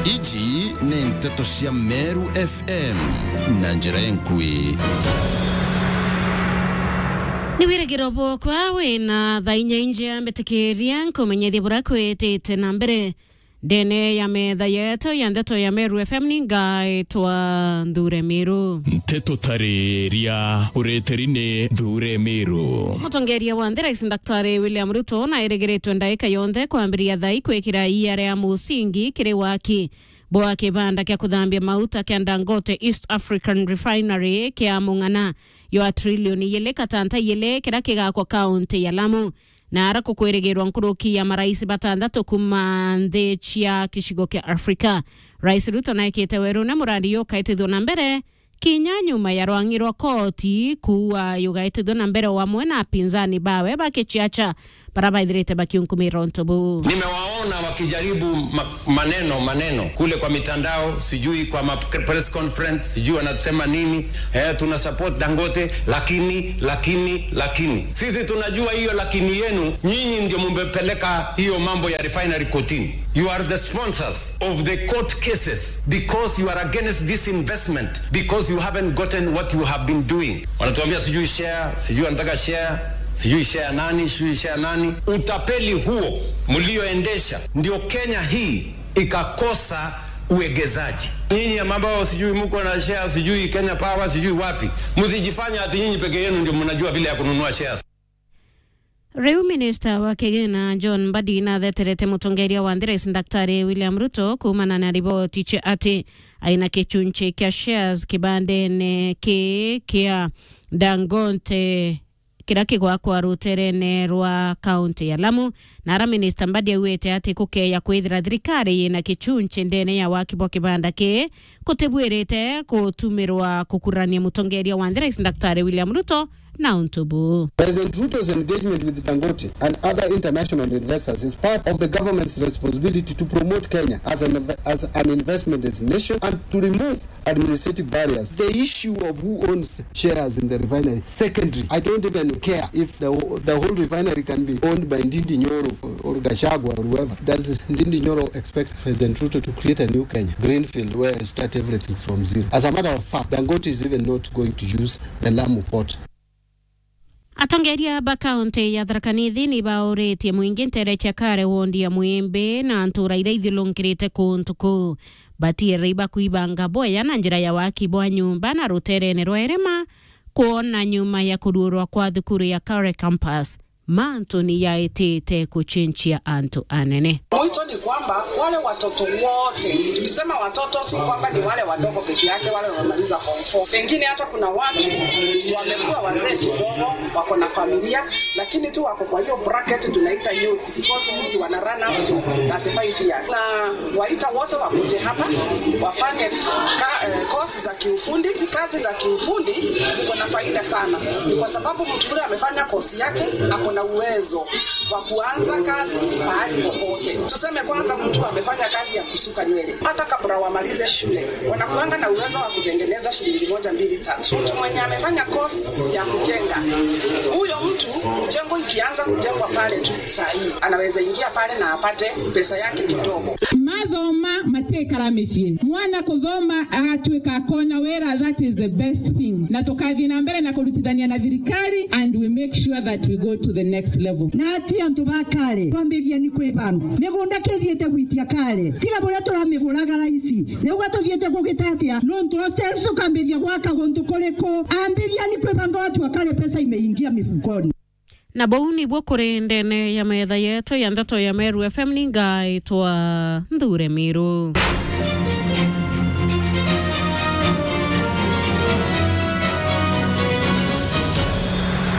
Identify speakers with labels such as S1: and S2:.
S1: ici nĩ ndeto cia meru fm na njĩra enkui
S2: nĩ wirĩgĩro bwokwa wĩna thaa inya inja mbĩtĩkĩria nkũmenyethia bũra kwĩtĩte na mbere ndene ya metha yetu ya ndeto ya meru fm nĩ ngaĩtwa nthure mĩrũ
S3: nteto tarĩria ũrĩtĩri-nĩ thure mĩrũ
S2: mũtongeria wa nthiraisi daktari william ruto na ĩrĩgĩrĩtwe ndaĩka yonthe kwambĩrĩria thai kwĩkĩra ia rĩa mũsingi kĩrĩ waki boa kĩbanda kĩa kũthambia mauta kĩa dangote east african refinery kĩa mũng'ana yoa trilioni yĩlĩ katanta yĩlĩ kĩrĩa kĩgakwa kaunti ya lamu na ara kũkwĩrĩgĩrwa nkũrũki ya marais batandatũ kuma nthĩ cia gĩcigo kĩa afrika rais ruto naĩkĩte werũ nĩ mũrandi yũkaĩtithwo na mbere kinya nyuma ya rwangi rwa koti kuwa yugaitithwo na mbere wamwe na pinzani bawe bakichiacha bara baithirite bakiunkumira ntobu
S4: nimewaona wakijaribu ma maneno maneno kule kwa mitandao sijui kwa ma press conference sijui wanasema nini eh, tuna support dangote lakini lakini lakini sisi tunajua hiyo lakini yenu nyinyi ndio mumepeleka hiyo mambo ya refinery kotini you are the sponsors of the court cases because you are against this investment because you haven't gotten what you have been doing wanatuambia sijui share sijui wanataka share sijui share nani sijui share nani utapeli huo mlioendesha ndio kenya hii ikakosa uegezaji nyinyi ambao sijui mko na share sijui kenya power sijui wapi msijifanya ati nyinyi peke yenu ndio mnajua vile ya kununua shares
S2: riu minista wa kigina john mbadi natheterete mutongeria wa nthiraisi daktari william ruto kumana na riboti che ati aina kichunchi kia shares kibandene ki kia dangote kira kigwakwa ruterene rwa kaunti ya lamu na ara minista mbadi augite ati kukeya kwithira thirikari yina kichunchi ndene ya waki bwa kibanda ki kutibwirite kutumirwa kukurania mutongeria wa nthiraisi daktari william ruto na untubu
S5: President Ruto's engagement with Dangote and other international investors is part of the government's responsibility to promote Kenya as an, inve- as an investment destination and to remove administrative barriers. The issue of who owns shares in the refinery, secondary. I don't even care if the, whole- the whole refinery can be owned by Ndindi Nyoro or, or Gashagwa or whoever. Does Ndindi Nyoro expect President Ruto to create a new Kenya, Greenfield, where you start everything from zero? As a matter of fact, Dangote is even not going to use the Lamu port.
S2: atongeria ba kaunti ya tharakanithi ni baũrĩtie mũingĩ nterecha kare wondi ya mwĩmbĩ na ntũra iria ithilũnkĩrĩte kũntũ kũu batiĩrĩ ibakuibanga boya na njĩra ya waki bwa nyũmba na rũterene rwa irĩma kuona nyuma ya kũruũrwa kwa thukuru ya Kare campus mantu ni yaĩtĩte kuchinchia antu anene
S6: Mwito ni kwamba wale watoto wote, tukisema watoto si kwamba ni wale wadogo peke yake, wale wamemaliza form 4. Pengine hata kuna watu wamekuwa wazee kidogo, wako na familia, lakini tu wako kwa hiyo bracket tunaita youth because youth wana run up to 35 years. Na waita wote wakuje hapa wafanye ka, eh, course za kiufundi. Hizi kazi za kiufundi ziko na faida sana, ni kwa sababu mtu yule amefanya kosi yake, ako na uwezo wa kuanza kazi mahali popote. Tuseme kwanza mtu amefanya kazi ya kusuka nywele, hata kabla wamalize shule wanakuanga na uwezo wa kutengeneza shilingi moja mbili tatu. Mtu mwenye amefanya kosi ya kujenga, huyo mtu mjengo ikianza kujengwa pale tu saa hii anaweza ingia pale na apate pesa yake kidogo.
S7: mathoma matekara mĩciĩ mwana kũthoma agatuĩka akona wĩra that is the best thing na tũkathiĩ na mbere na kũrutithania na thirikari and we make sure that we go to the next level
S8: na ati antu ba kare twambĩrĩria nĩ kwĩbanga mĩgũnda kĩthiĩte gwitia kare tiga bũrĩa tũramĩgũraga raici nĩguo tũthiĩte kũgĩta atĩa no tũrotels tũkambĩrĩria gwaka gũntũ kũrĩkũ ambĩria nĩ kwĩbanga watu wa kare pesa imeingia mifukoni
S2: na bau nibwo kũrĩ ndene ya metha yetu ya ndeto ya meru fm ni ngaĩtwa nthure mĩrũ